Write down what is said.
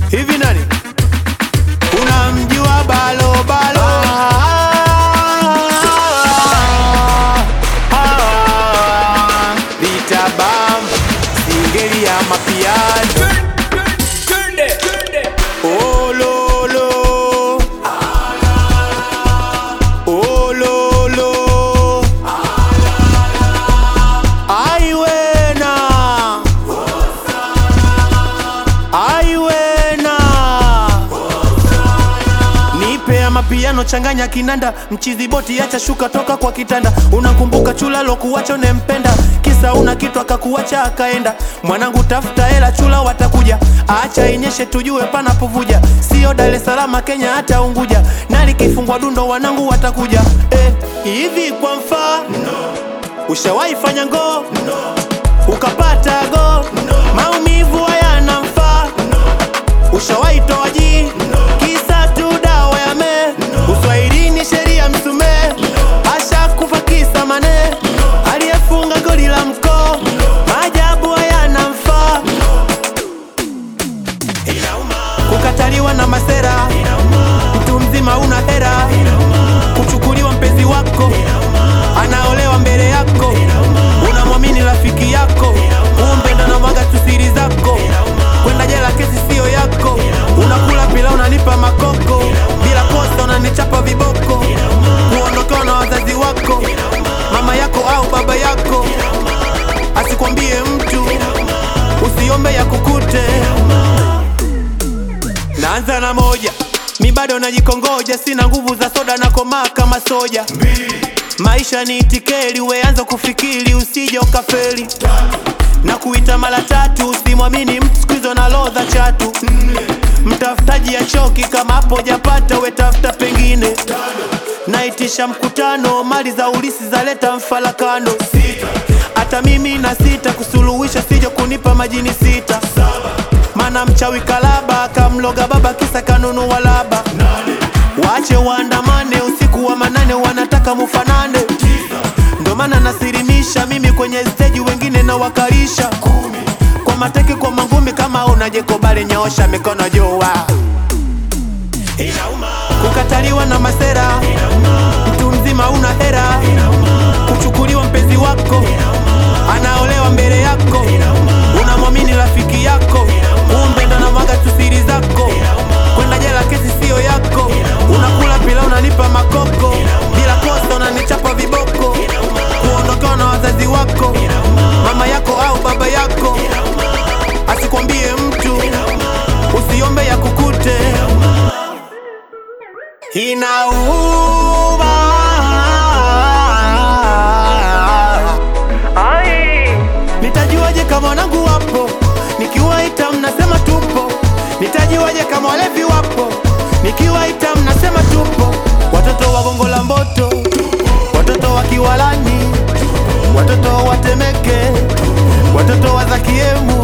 hivi nani unamjua balo balo Ah, vitabam singeli ya mapiano ololo ololo aiwena aiwena nipe ya mapiano changanya kinanda mchizi boti acha shuka toka kwa kitanda unakumbuka chula lokuwacho nempenda kisa una kitu akakuacha akaenda mwanangu tafuta hela chula watakuja acha inyeshe tujue panapovuja sio Dar es Salaam Kenya hata Unguja na likifungwa dundo wanangu watakuja eh, hivi kwa mfano ushawahi fanya ngoo ukapata go maumivu hayana mfaa ushawahi toa jii kisa tu dawa ya me uswahilini sheria msumee asha kufa kisa mane aliyefunga goli la mkoo maajabu hayana mfaa kukataliwa na masera mtu mzima una hera kuchukuliwa mpenzi wako anaolewa mbele yako unamwamini rafiki yako kumbe ndo namwaga tu siri zako kwenda jela kesi siyo yako unakula pila unanipa makoko bila kosa unanichapa viboko kuondokewa na wazazi wako mama yako au baba yako asikwambie mtu usiombe ya kukute naanza na moja mi bado najikongoja sina nguvu za soda na komaa kama soja maisha ni itikeli weanza kufikiri usije ukafeli na kuita mara tatu usimwamini mtu skuizo na lodha chatu mtafutaji ya choki kama hapo japata wetafuta pengine naitisha mkutano mali za ulisi zaleta mfalakano hata mimi na sita kusuluhisha sijo kunipa majini sita mana mchawi kalaba akamloga baba kisa kanunua laba wache waandamane usiku wa manane wanataka mufanane ndo maana nasirimisha mimi kwenye steji wengine na wakarisha kwa mateke kwa mangumi kama unajekobale nyoosha mikono jua kukataliwa na masera mtu mzima una hera kuchukuliwa mpenzi wako anaolewa mbele yako unamwamini rafiki yako kumbe ndo namwaga tu siri zako kwenda jela kesi siyo yako unakula pila unanipa makoko bila kosa unanichapa viboko kuondokewa na wazazi wako mama yako au baba yako asikwambie mtu usiombe ya kukute inauma nitajuaje kama wanangu wapo nikiwaita mnasema tupo nitajuaje kama walevi wapo nikiwaita mnasema tupo watoto wa gongo la mboto watoto wa kiwalani watoto wa temeke watoto wa zakiemu